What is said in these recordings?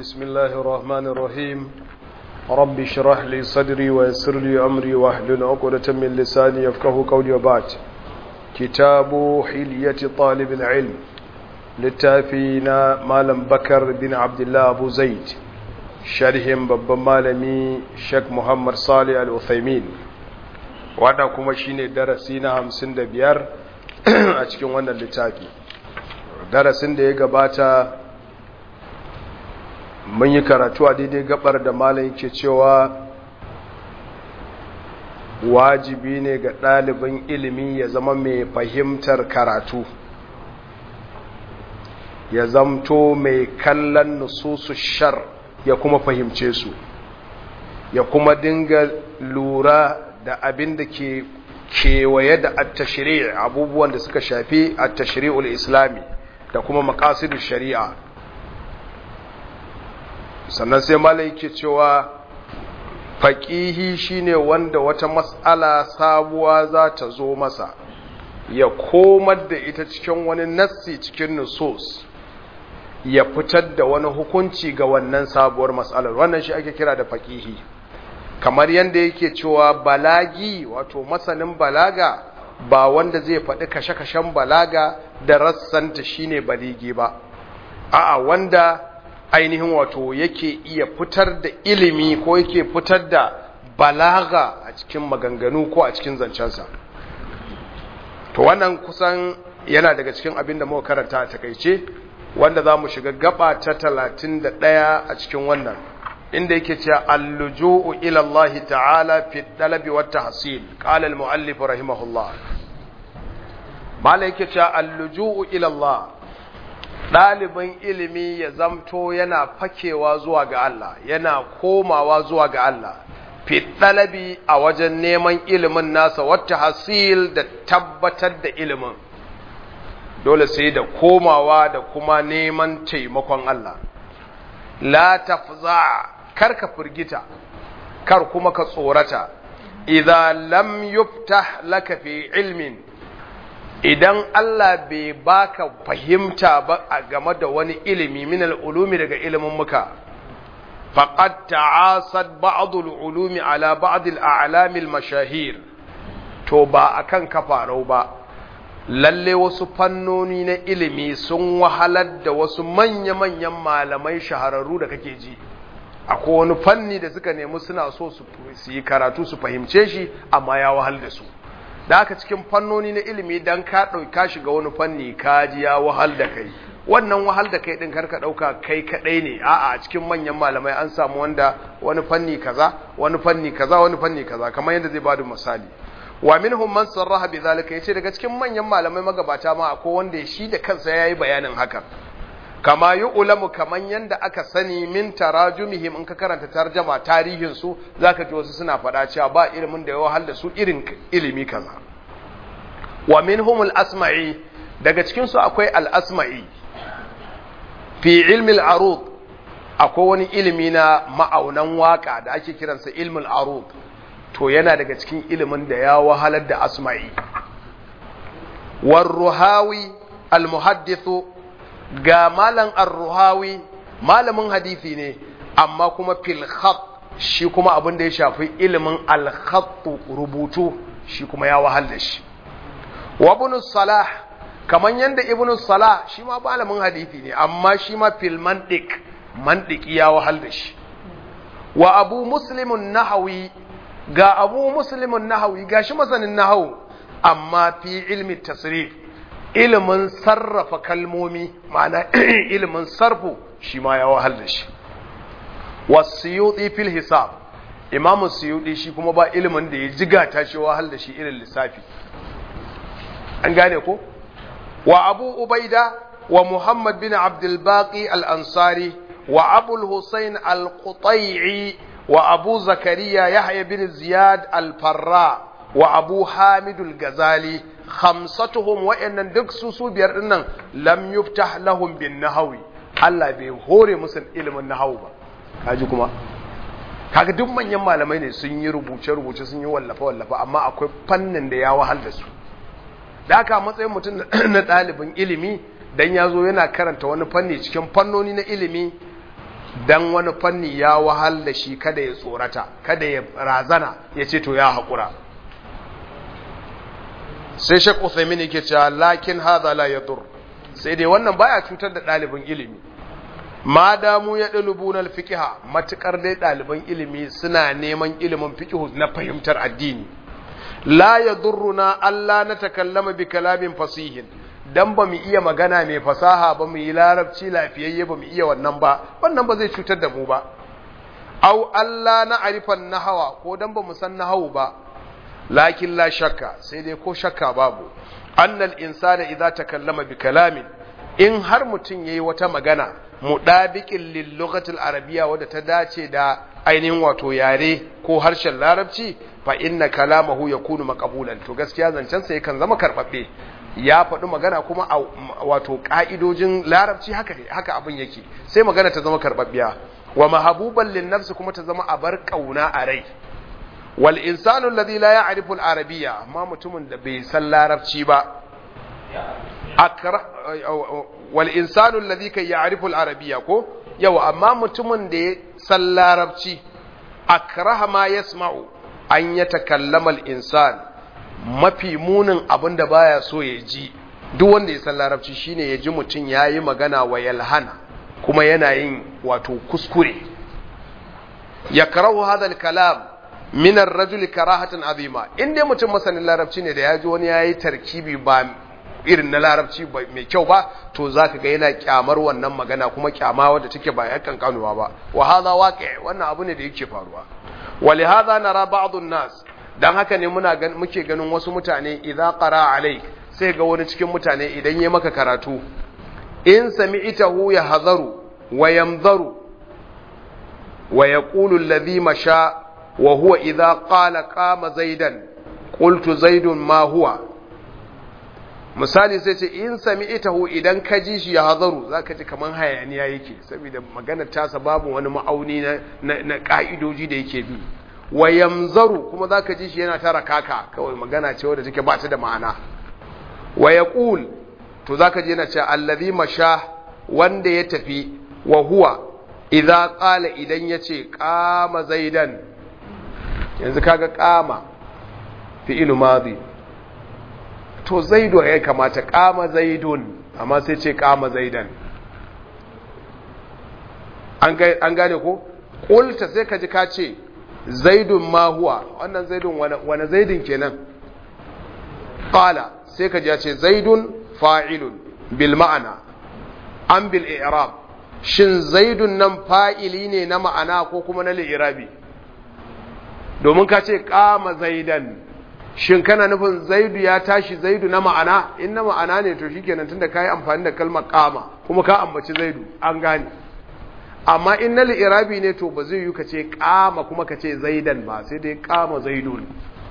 بسم الله الرحمن الرحيم رب اشرح لي صدري ويسر لي أمري واحلل عقدة من لساني يفقه قولي وبعد كتاب حلية طالب العلم littafina malam bakar bin abdullah abu zaid sharhin babban malami sheikh muhammad salih al-uthaymin wadda kuma shine darasi na hamsin da biyar a cikin wannan littafi darasin da ya gabata mun yi karatu a daidai gabar da malam yake cewa wajibi ne ga ɗalibin ilimi ya zama mai fahimtar karatu ya zamto mai kallon nususu shar ya kuma fahimce su ya kuma dinga lura da abin da ke kewaye da attashiri abubuwan da suka shafi attashiri'ul islami da kuma makasidu shari'a sannan sai malai yake cewa faƙihi shine wanda wata mas'ala sabuwa za ta zo masa ya komar da ita cikin wani nassi cikin nusus ya fitar da wani hukunci ga wannan sabuwar matsalar wannan shi ake kira da faƙihi kamar yadda yake cewa balagi wato masanin balaga ba wanda zai faɗi kashe-kashen balaga da rassanta shine baligi ba a'a wanda ainihin wato yake iya fitar da ilimi ko yake fitar da balaga a cikin maganganu ko a cikin zancensa to wannan kusan yana daga cikin abin da muka karanta a takaice wanda za mu shiga gaba ta talatin da ɗaya a cikin wannan inda yake cewa alluju'u ila Allah ta'ala fi dalabi wa tahsil qala al-muallif rahimahullah mala yake cewa alluju'u ila Allah ɗalibin ilimi ya zamto yana fakewa zuwa ga Allah yana komawa zuwa ga Allah fi dalabi a wajen neman ilimin nasa wa tahsil da tabbatar da ilimin dole sai da komawa da kuma neman taimakon Allah la tafza kar ka firgita kar kuma ka tsorata idan lam yuftah laka fi ilmin idan Allah bai baka fahimta ba a game da wani ilimi min ulumi daga ilimin muka faqad ta'asad ba'd al-ulumi ala ba'd al-a'lam al-mashahir to ba akan kafarau ba lalle wasu fannoni na ilimi sun wahalar da wasu manya-manyan malamai shahararru da kake ji akwai wani fanni da suka nemi suna so su yi karatu su fahimce shi amma ya wahal da su da aka cikin fannoni na ilimi dan ka ɗauka shiga wani fanni ka ji ya wahal da kai wannan wahal da kai ɗin karka ɗauka kai kaɗai ne a'a a cikin manyan malamai an samu wanda wani fanni kaza wani fanni kaza wani fanni kaza kamar yadda zai bada misali wa minhum man sarraha bi zalika yace daga cikin manyan malamai magabata ma akwai wanda shi da kansa yayi bayanin hakan kama yu'lamu kaman yanda aka sani min tarajumihim in ka karanta tarjama tarihin su zaka ji wasu suna faɗa cewa ba ilimin da ya wahal da su irin ilimi kaza wa minhum al-asma'i daga cikin su akwai al-asma'i fi ilmi al-arud akwai wani ilimi na ma'aunan waka da ake kiransa ilmul arud to yana daga cikin ilimin da ya wahalar da asma'i warruhawi almuhaddithu ga malam arruhawi malamin hadisi ne amma kuma fil khat shi kuma abin da ya shafi ilimin al rubutu shi kuma ya wahal da shi wa ibn salah kaman yanda ibn salah shi ma malamin hadisi ne amma shi ma fil mantiq mantiki ya wahal da shi wa abu muslimun nahawi ga abu muslimin nahawi ga shi masanin nahawu amma fi ilmi tasrif ilimin sarrafa kalmomi ma'ana ilimin sarfu shi ma ya wahal da shi wasiyuti fil hisab imamu suyuti shi kuma ba ilimin da ya jiga shi wahal da shi irin lissafi an gane ko wa abu ubaida wa muhammad bin abdul baqi al-ansari wa abul husayn al-qutai'i وأبو زكريا يحيى بن زياد الفراء وأبو حامد الغزالي خمستهم وإن دكسو سوبير إنن لم يفتح لهم بالنهوي Allah bai hore musu ilimin nahawu ba kaji kuma kaga duk manyan malamai ne sun yi rubuce rubuce sun yi wallafa wallafa amma akwai fannin da ya wahal da su da aka matsayin mutum na ɗalibin ilimi dan ya zo yana karanta wani fanni cikin fannoni na ilimi dan wani fanni ya wahal da shi kada ya tsorata kada ya razana ya ce to ya haƙura sai shek Uthaymin yake cewa lakin hadha la yadur sai dai wannan baya cutar da ɗalibin ilimi ma damu ya dalubuna alfiqha matukar dai ɗaliban ilimi suna neman ilimin fiqh na fahimtar addini la yadurruna alla natakallama bi kalamin fasihin dan ba mu iya magana mai fasaha ba mu yi larabci lafiyayye ba mu iya wannan ba wannan ba zai cutar da mu ba au alla na arifan nahawa ko dan ba mu san nahawu ba lakin la shakka sai dai ko shakka babu annal insana idza takallama bi kalamin in har mutum yayi wata magana mudabiqin lil lughatil arabiyya wadda ta dace da ainihin wato yare ko harshen larabci fa inna kalamahu yakunu maqbulan to gaskiya zancen sa yakan zama karbabbe ya faɗi magana kuma a wato ka'idojin larabci haka haka abin yake sai magana ta zama karbabbiya wa mahabuban lin nafsi kuma ta zama abar kauna a rai wal insanu alladhi la ya'rifu al-arabiyya amma mutumin da bai san larabci ba akra wal insanu alladhi kai ya'rifu al-arabiyya ko yawa amma mutumin da ya san larabci akraha ma yasma'u an yatakallama al-insan mafi munin abin da baya so ya ji duk wanda ya san larabci shine ya ji mutum yayi magana wa yalhana kuma yana yin wato kuskure yakrahu hadha al-kalam minar rajuli karahatan azima in dai mutum masanin larabci ne da ya ji wani ya yi tarkibi ba irin na larabci mai kyau ba to za ka ga yana kyamar wannan magana kuma kyama wadda take ba yakan kanuwa ba wa hadha waqi wannan abu ne da yake faruwa wa li hadha nara ba'd nas dan haka ne muna muke ganin wasu mutane idza qara alai sai ga wani cikin mutane idan yayi maka karatu in sami'tahu ya hazaru wa yamzaru wa yaqulu alladhi masha وهو إذا قال قام زيدا قلت زيد ما هو misali sai ce in sami itahu idan ka ji shi ya hazaru za ka ji kamar hayaniya yake saboda maganar tasa babu wani ma'auni na ƙa'idoji da yake bi wa yamzaru kuma za ka ji shi yana tara kaka kawai magana ce wadda take ba ta da ma'ana wa ya to za ka ji yana cewa allazi masha wanda ya tafi wa huwa idza qala idan yace qama zaidan yanzu kaga kama fi'ilu madi to zaidu ya kamata kama zaidun amma sai ce kama zaidan an gane ko ƙulta sai ka ji ka ce zaidun ma huwa wannan zaidun wane zaidun kenan ƙala sai ka ji ya ce zaidun fa'ilun bil ma'ana an bil i'rab shin zaidun nan fa'ili ne na ma'ana ko kuma na li'irabi domin ka ce kama zaidan shin kana nufin zaidu ya tashi zaidu na ma'ana in na ma'ana ne to shikenan tunda kai amfani da kalmar kama kuma ka ambaci zaidu an gane amma in na li'irabi ne to ba zai yi ka ce kama kuma ka ce zaidan ba sai dai kama zaidun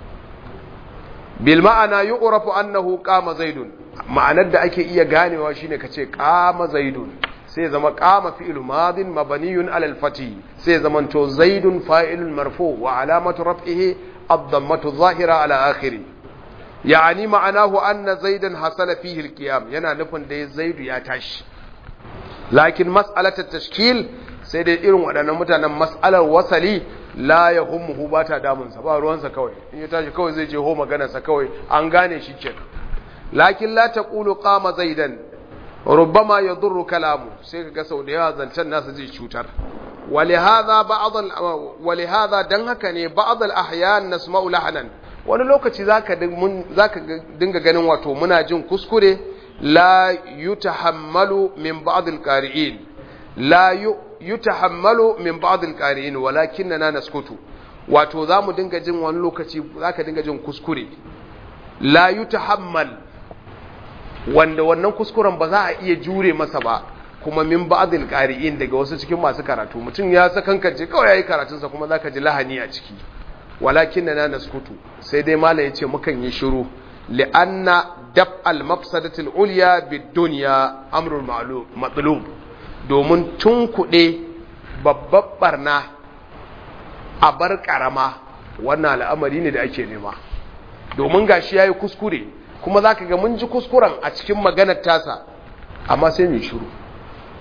bil ma'ana yu'rafu annahu kama zaidun ma'anar da ake iya ganewa shine ka ce kama zaidun sai zama kama fi'il madin mabaniyun alal fati sai zaman to zaidun fa'ilun marfu wa alamatu raf'ihi ad-dammatu zahira ala akhiri yani ma'anahu anna zaidan hasala fihi al-qiyam yana nufin da zaidu ya tashi lakin mas'alatu tashkil sai dai irin waɗannan mutanen mas'alar wasali la yahummuhu ba ta damun sa ba ruwansa kawai in ya tashi kawai zai je ho maganarsa kawai an gane shi kenan lakin la taqulu qama zaidan ربما يضر كلامه sai kaga sau da yawa zancen nasa zai cutar ولهذا بعض ولهذا dan haka ne ba'd al-ahyan nasma'u lahnan wani lokaci zaka zaka dinga ganin wato muna jin kuskure la yutahammalu min ba'd al-qari'in la yutahammalu min ba'd al-qari'in walakinna naskutu wato zamu dinga jin wani lokaci zaka dinga jin kuskure la yutahammal wanda wannan kuskuren ba za a iya jure masa ba kuma min ba'dil qari'in daga wasu cikin masu karatu mutum ya sakankance kawai yayi karatunsa kuma zaka ji lahani a ciki walakin na naskutu sai dai malam yace mukan yi shiru li'anna daf al mafsadati al ulya bid dunya amrul ma'lum matlub domin tunkuɗe babbar barna a bar karama wannan al'amari ne da ake nema domin gashi yayi kuskure kuma za ka ga mun ji kuskuren a cikin maganar tasa amma sai mai shuru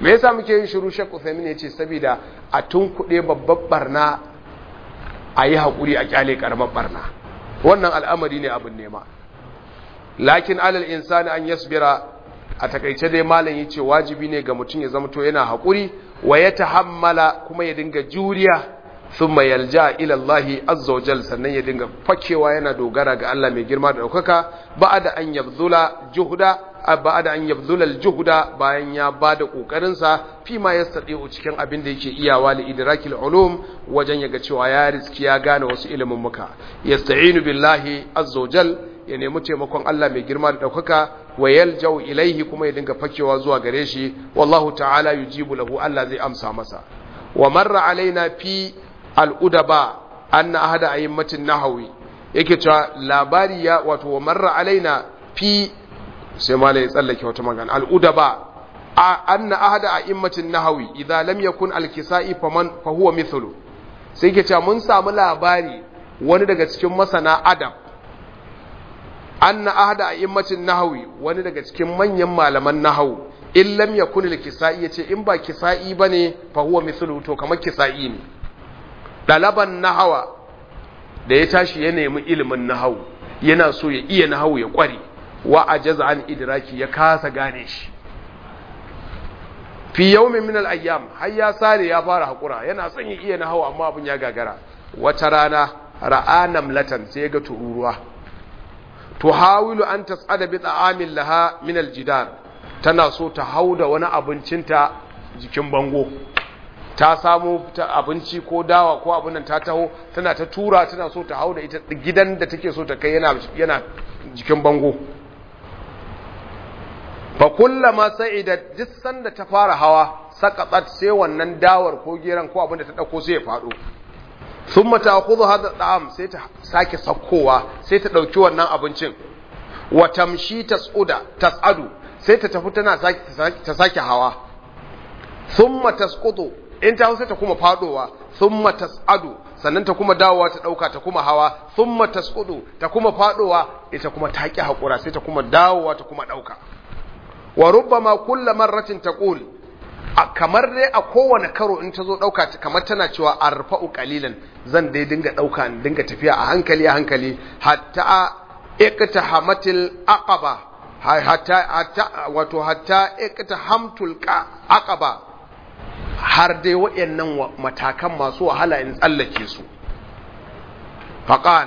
me yasa muke yin shiru shakku femin ya ce saboda a tunkuɗe babbar barna a yi haƙuri a ƙyale ƙaramar barna wannan al'amari ne abin nema lakin alal insani an yasbira a takaice dai malam ya ce wajibi ne ga mutum ya zamto yana haƙuri wa ya tahammala kuma ya dinga juriya sun mai yalja ilallahi azza wajal sannan ya dinga fakewa yana dogara ga Allah mai girma da ɗaukaka ba da an yabzula juhuda ba da an yabzula juhuda bayan ya ba da ƙoƙarinsa fi ma ya saɗe cikin abin da yake iyawa li idrakil ulum wajen yaga cewa ya riski ya gane wasu ilimin muka yasta'inu billahi azza wajal ya nemi taimakon Allah mai girma da ɗaukaka wa yaljau ilaihi kuma ya dinga fakewa zuwa gare shi wallahu ta'ala yujibu lahu Allah zai amsa masa wa marra alaina fi al'udaba anna ahada ayyimatin nahawi yake cewa labari ya wato wa marra alaina fi sai malai tsallake wata magana al'udaba anna ahada ayyimatin nahawi idza lam yakun al-kisa'i faman fa huwa mithlu sai yake cewa mun samu labari wani daga cikin masana adab anna ahada a'immatin nahawi wani daga cikin manyan malaman nahawu in lam yakun al-kisa'i yace in ba kisa'i bane fa huwa mithlu to kamar kisa'i ne dalaban nahawa da ya tashi ya nemi ilimin nahawu yana so ya iya nahawu ya kware wa ajaza an idraki ya kasa gane shi fi yawmin min al-ayyam har ya sare ya fara hakura yana son ya iya nahawu amma abin ya gagara wata rana ra'a namlatan sai ya ga tururuwa tuhawilu an tas'ada bi ta'amin laha min aljidar tana so ta hauda wani abincinta jikin bango ta samu ta abinci ko dawa ko abin nan ta taho tana ta tura tana so ta hauda ita gidan da take so ta kai yana yana jikin bango fa kullama sa'idat jissan da ta fara hawa saqatat sai wannan dawar ko geran ko abin da ta dauko sai ya fado thumma ta'khudhu hadha da'am sai ta sake sakkowa sai ta dauki wannan abincin wa tamshi tas'uda tas'adu sai ta tafi tana sake ta sake hawa thumma tasqutu in ta sai ta kuma fadowa thumma tas'adu sannan ta kuma dawowa ta dauka ta kuma hawa thumma tasqutu ta kuma fadowa ita kuma ta ki hakura sai ta kuma dawowa ta kuma dauka wa rubbama kullu marratin taqul kamar dai a kowane karo in ta zo ɗauka kamar tana cewa a rufa'u ƙalilan zan dai dinga ɗauka dinga tafiya a hankali a hankali hatta ikta hamatil aqaba hatta hatta wato hatta ikta hamtul aqaba har dai waɗannan matakan masu wahala in tsallake su faqal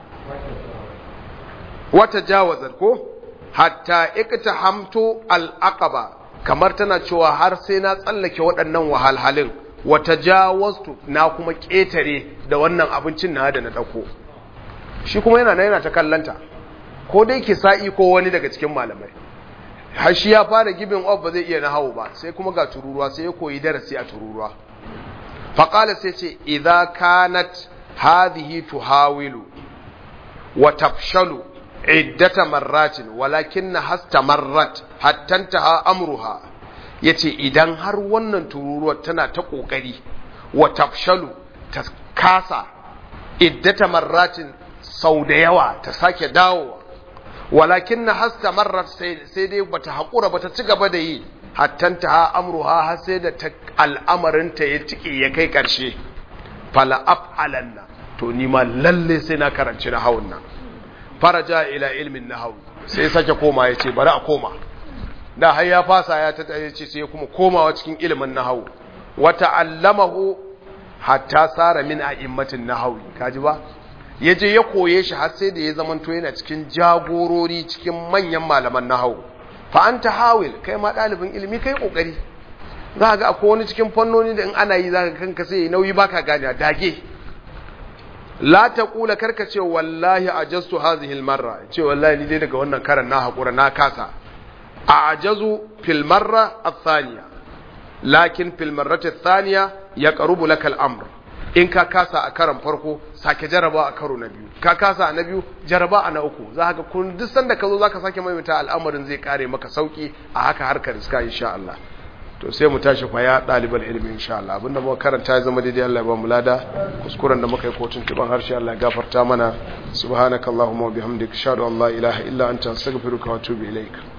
wata jawazar ko hatta ikta hamtu al aqaba kamar tana cewa har sai na tsallake waɗannan wahalhalin wata jawastu na kuma ƙetare da wannan abincin na da na ɗauko shi kuma yana na yana ta kallanta ko dai ki sa'i ko wani daga cikin malamai har shi ya fara gibin of ba zai iya na hau ba sai kuma ga tururuwa sai ya koyi darasi a tururuwa faƙala sai ce idza kanat hadhihi tuhawilu wa tafshalu iddata marratin walakin hasta marrat hattantaha amruha yace idan har wannan tururuwar tana ta kokari wa tafshalu ta kasa iddata marratin sau da yawa ta sake dawowa walakin hasta marrat sai dai bata hakura bata ci gaba da yi hattantaha amruha har sai da al'amarinta ya tike ya kai karshe fala af'alanna to ni ma lalle sai na karanci na hawan nan faraja ila ilmin nahawu sai sake koma ya ce bari a koma da har ya fasa ya ta ya ce sai kuma komawa cikin ilimin nahawu wa ta'allamahu hatta sara min a'immatin nahawi kaji ba yaje ya koye shi har sai da ya zamanto yana cikin jagorori cikin manyan malaman nahawu fa anta hawil kai ma dalibin ilimi kai kokari za ga akwai wani cikin fannoni da in ana yi za ka kanka sai nauyi baka gane dage la ta kula karka ce wallahi ajastu hadhihi almarra ce wallahi ni dai daga wannan karan na hakura na kasa a ajazu fil marra athaniya lakin fil marrati athaniya yaqrubu laka al-amr in ka kasa a karan farko sake jaraba a karo na biyu ka kasa a na biyu jaraba a na uku za ka kun duk sanda ka zo zaka sake maimaita al'amarin zai kare maka sauki a haka harkar iska insha Allah to sai mu tashi fa ya ɗaliban ilimi insha Allah abinda muka karanta ya zama daidai Allah ya ba mu lada kuskuren da muka yi kotun tuban harshe Allah ya gafarta mana subhanakallahumma wa bihamdika ashhadu an la ilaha illa anta astaghfiruka wa atubu ilaik